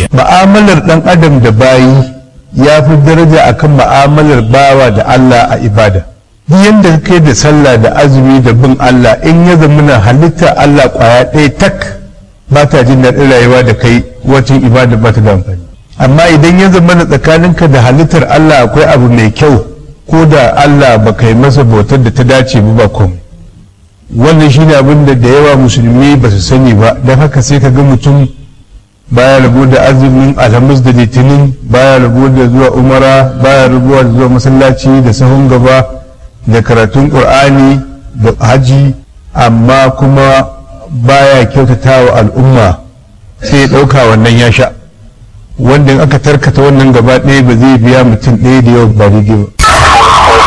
ma'amalar ɗan adam da bayi ya fi daraja akan ma'amalar bawa da Allah a ibada duk yadda kai da sallah da azumi da bin Allah in ya zamana halitta Allah kwaya ɗaya tak ba ta jin daɗin rayuwa da kai wacin ibada ba ta da amfani amma idan ya zamana tsakaninka da halittar Allah akwai abu mai kyau ko da Allah ba kai masa bautar da ta dace ba komai wannan shine abin da da yawa musulmi ba su sani ba don haka sai ka ga mutum baya rabu da azumin alhamis da litinin baya rabu da zuwa umara baya rabuwa da zuwa masallaci da sahun gaba da karatun ƙur'ani da haji amma kuma baya kyautata wa al'umma sai ya ɗauka wannan ya sha wanda in aka tarkata wannan gaba ɗaya ba zai biya mutum ɗaya da yau ba daidai ba